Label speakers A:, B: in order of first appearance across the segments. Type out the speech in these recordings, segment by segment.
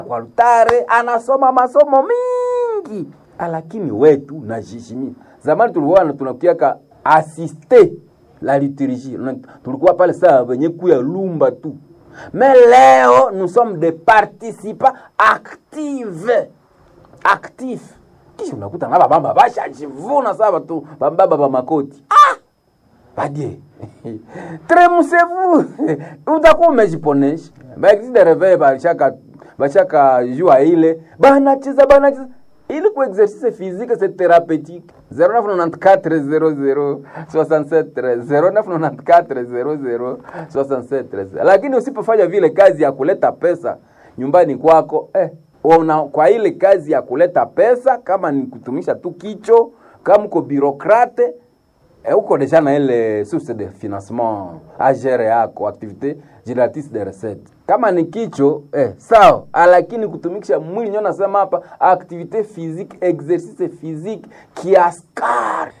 A: kwa altare anasoma masomo mingi lakini wetu najishimia zamani tulikuwa tunakiaka asiste la liturgie tulikuwa pale saa wenye kuya lumba tu mais leo nous sommes des participants actifs actifs kisha unakuta na babamba bashajivuna saa batu bambaba ba makoti ah! badie tremusez-vous utakuwa umejiponesha baexi de reveil bashaka bashaka jua ile banacheza banacheza ili ku exercice physique c'est thérapeutique 0994 00 0994 lakini usipofanya vile kazi ya kuleta pesa nyumbani kwako eh, una, kwa ile kazi ya kuleta pesa kama ni kutumisha tu kicho kama uko birokrate eh, uko deja na ile source de financement agere yako activité génératrice de recettes kama ni kicho eh, sawa lakini kutumikisha mwili nyo nasema hapa activité physique exercice physique kiaskar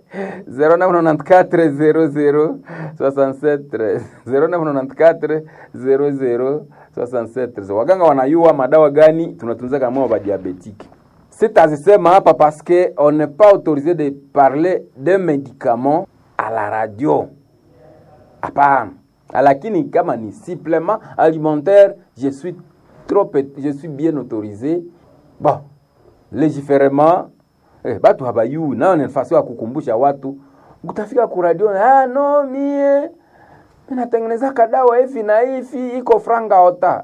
A: 0994 waganga wanayua madawa gani tunatunza kama wa diabétique sitazisema hapa parce que on n'est pas autorisé de parler de médicaments à la radio hapana lakini kama ni supplément alimentaire je suis trop je suis bien autorisé bon légiférement eh, batu habayui nayo ni nafasi ya kukumbusha watu utafika ku radio ah, no mie minatengeneza kadawa hivi na hivi iko franga ota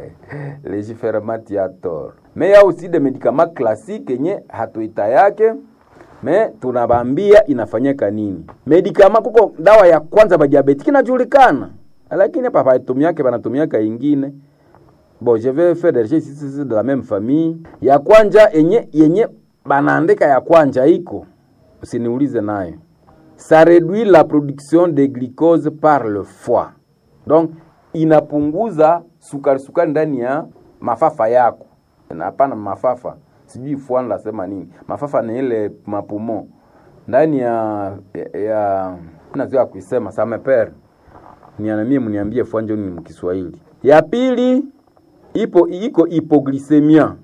A: légiférement tiator mais ya aussi de médicaments classiques yenye hatuita yake me tunabambia inafanyika nini medikama kuko dawa ya kwanza ba diabetiki inajulikana lakini hapa paitumiake banatumiaka ingine bon je vais faire des recherches de la même famille ya kwanja yenye yenye banaandika ya kwanja iko usiniulize nayo ça réduit la production de glucose par le foie donc inapunguza sukari sukari ndani ya mafafa yako hapana mafafa sijui fuani lasema nini mafafa ni ile mapumo ndani ya ya nazoa kuisema sameper nianamie mniambie fuanjo ni mkiswahili ya pili ipo iko hypoglycemia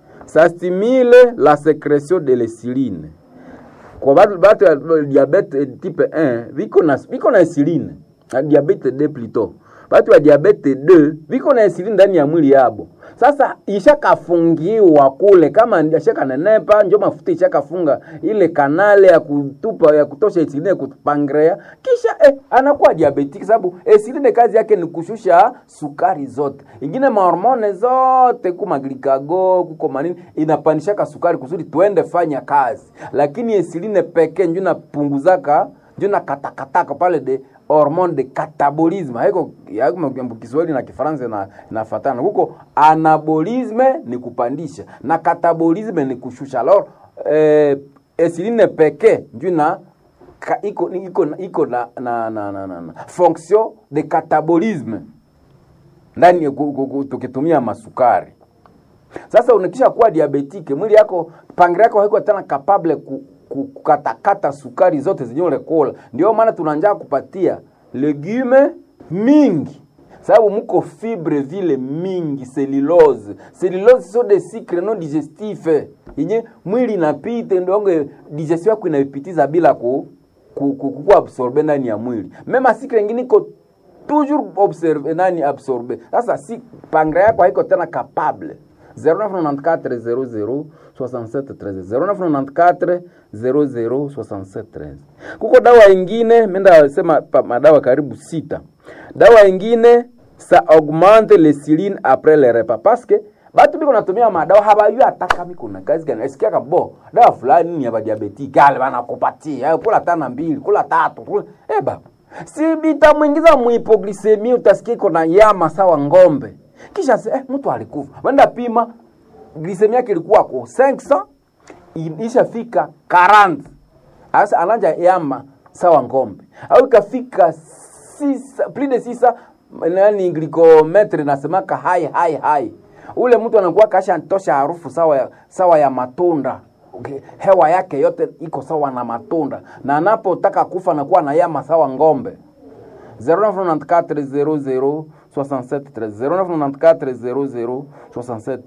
A: ça stimule la sécrétion de l'insuline kwa batu batu ya diabete type 1 viko na viko na insuline diabete 2 plutôt batu ya diabete 2 viko na insuline ndani ya mwili yabo sasa ishakafungiwa kule kama ishakanenepa njo mafuta ishakafunga ile kanale ya kutupa ya kutosha insuline kupangrea kisha eh, anakuwa diabetic sababu insuline kazi yake ni kushusha sukari zote ingine mahormone zote kuma glikago kuko manini inapandishaka sukari kusudi tuende fanya kazi lakini insuline pekee njo napunguzaka njo nakatakataka pale de hormone de catabolisme haiko Kiswahili na Kifaransa na nafatana huko. Anabolisme ni kupandisha na catabolisme ni kushusha. Alors eh, insuline pekee ndio na ka, iko iko iko na, na, na, na, na, na fonction de catabolisme ndani tukitumia masukari. Sasa unakisha kuwa diabetike, mwili yako pangre yako haiko tena capable ku, kukatakata sukari zote zenye ulekola. Ndio maana tunanja kupatia legume mingi, sababu muko fibre vile mingi, cellulose. Cellulose so de sucre non digestif yenye mwili inapita, ndio digestion yako inaipitiza bila ku, ku, ku, ku absorbe ndani ya mwili. Mema sucre nyingine iko toujours observe nani absorbe. Sasa si pangre yako haiko tena capable 0994 00 67 13 0994 00 67 13. Kuko dawa ingine menda sema madawa karibu sita. Dawa ingine sa augmente le siline après le repas parce que batu biko natumia madawa habayu hata kama kuna kazi gani. Nasikia kabo dawa fulani ni ya diabetic, gale banakupatia kula tana mbili, kula tatu. Kula... Eh baba. Si bitamwingiza muhipoglisemi utasikia iko na yama sawa ngombe kisha eh, mtu alikufa wenda pima glisemi yake ilikuwa ko 500 ishafika 40 asa ananja yama sawa ngombe au ikafika plus de 600 nani glikometre nasemaka hai hai hai ule mtu anakuwa kasha tosha harufu sawa ya, sawa ya matunda okay. hewa yake yote iko sawa na matunda na anapotaka kufa anakuwa na yama sawa ngombe 0994 00 67 13 0994 00 67